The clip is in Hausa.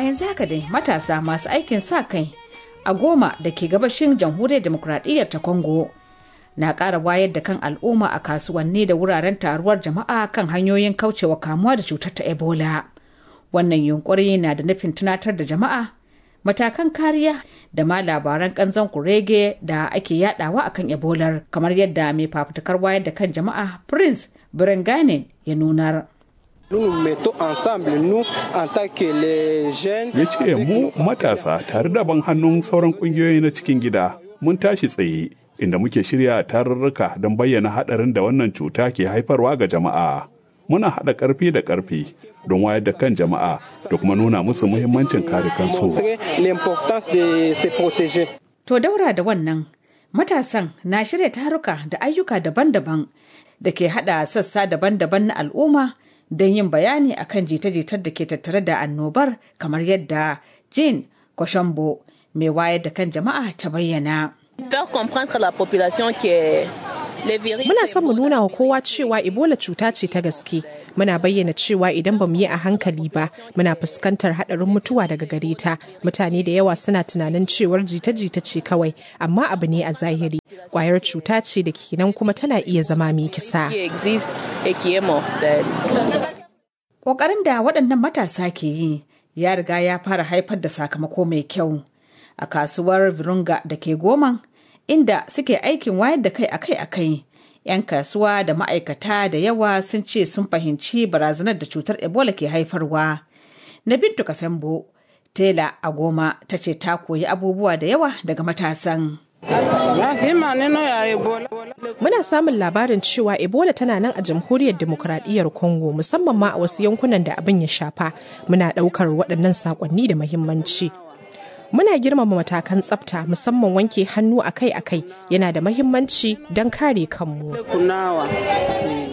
yanzu haka dai matasa masu aikin sa kai a goma da ke gabashin jamhuriyar demokuraɗiyyar ta congo na ƙara wayar da kan al'umma a kasuwanni da wuraren taruwar jama'a kan hanyoyin kaucewa kamuwa da cutar ta ebola wannan yunkuri na da nufin tunatar da jama'a matakan kariya da ma labaran kanzon kurege da ake yadawa akan ebolar kamar yadda mai fafutukar wayar da kan jama'a prince birenganin ya nunar ya ce mu matasa tare da ban hannun sauran kungiyoyi na cikin gida mun tashi tsaye inda muke shirya tarurruka don bayyana haɗarin da wannan cuta ke haifarwa ga jama'a muna haɗa ƙarfi da ƙarfi don wayar da kan jama'a da kuma nuna musu muhimmancin kare kansu. To daura da wannan matasan na shirya taruka da ayyuka daban-daban da ke haɗa sassa daban-daban na al'umma don yin bayani akan jita-jitar da ke tattare da annobar kamar yadda Jean Koshambo mai wayar da kan jama'a ta bayyana. Faire comprendre la population que Muna son mu nuna wa kowa cewa Ebola cuta ce ta gaske. Muna bayyana cewa idan ba mu yi a hankali ba, muna fuskantar haɗarin mutuwa daga gare ta. Mutane da yawa suna tunanin cewar jita-jita ce kawai, amma abu ne a zahiri. Kwayar cuta ce da kenan kuma tana iya zama mai kisa. Ƙoƙarin da waɗannan matasa ke yi ya riga ya fara haifar da sakamako mai kyau. A kasuwar Virunga da ke goman, inda suke aikin wayar da kai akai-akai. 'Yan kasuwa da ma'aikata da yawa sun ce sun fahimci barazanar da cutar Ebola ke haifarwa. Na Bintu Kasambo, Tela a goma ta ce ta koyi abubuwa da yawa daga matasan. Muna samun labarin cewa Ebola tana nan a jamhuriyar demokuraɗiyyar Congo musamman ma a wasu yankunan da abin ya shafa. Muna ɗaukar waɗannan saƙonni da muhimmanci. Muna girmama matakan tsafta musamman wanke hannu akai-akai yana da mahimmanci don kare kanmu.